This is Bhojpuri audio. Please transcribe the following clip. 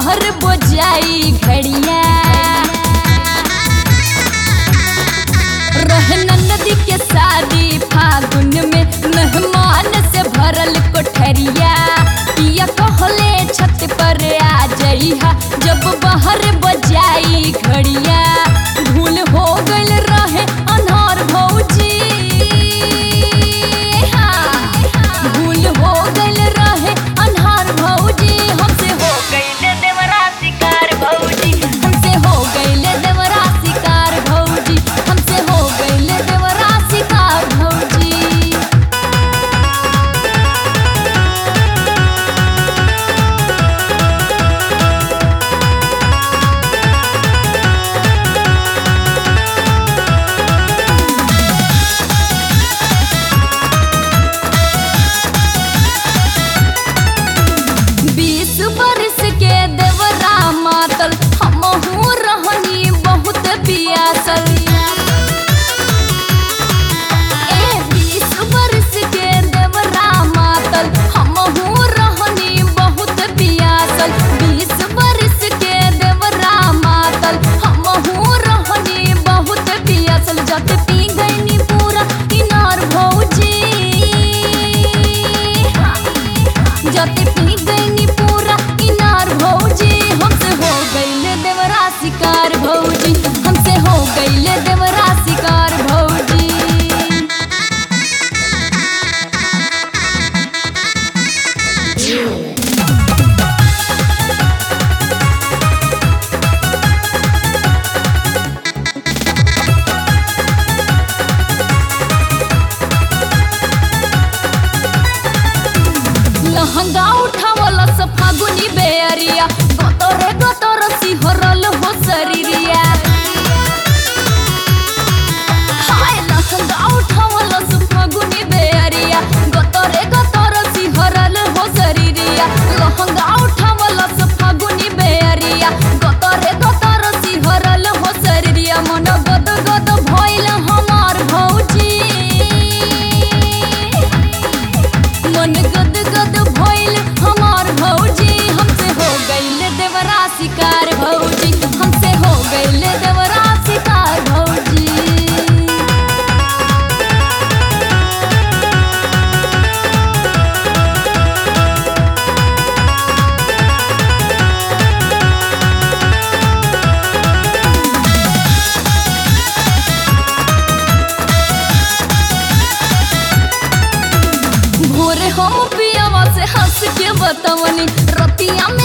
बाहर बजाई घड़िया रहना नदी के शादी फागुन में मेहमान से भरल कोठरिया पिया कहले छत पर आ जइहा जब बाहर बजाई घड़िया भूल हो गइल रहे अनहार भौजी हाँ, भूल हो गइल रहे अनहार भौजी हमसे हो गइल देवरा शिकार भौजी हमसे हो गइल देवरा शिकार भौजी हमसे हो गइल देवरा शिकार भौजी बीस बरस के देवरा मातल हमहू रहनी बहुत पियासल ए बीस बरस के देवरा मातल हमहू रहनी बहुत पियासल बीस बरस के देवरा मातल हमहू रहनी बहुत पियासल जब पी गईनी पूरा इनार भौजी जते पी गईनी पूरा इनार भौजी हमसे हो गईले देवरा शिकार भौजी हमसे हो गईले देवरा शिकार भौजी लहंगा उठावला से फागुनी बेअरिया गतरे गतर सिहरल हो शरीरिया हाय लहंगा उठावला से फागुनी बेअरिया गतरे गतर सिहरल हो शरीरिया लहंगा उठावला से फागुनी बेअरिया गतरे गतर सिहरल हो शरीरिया मन गद गद भइल हमार भौजी मन गद गद भइल हमार भौजी हमसे हो गइल देवरा शिकार भौजी हमसे हो गइल देवरा शिकार भौजी भोरे हम पियावा से हंस के बतवनी रतिया में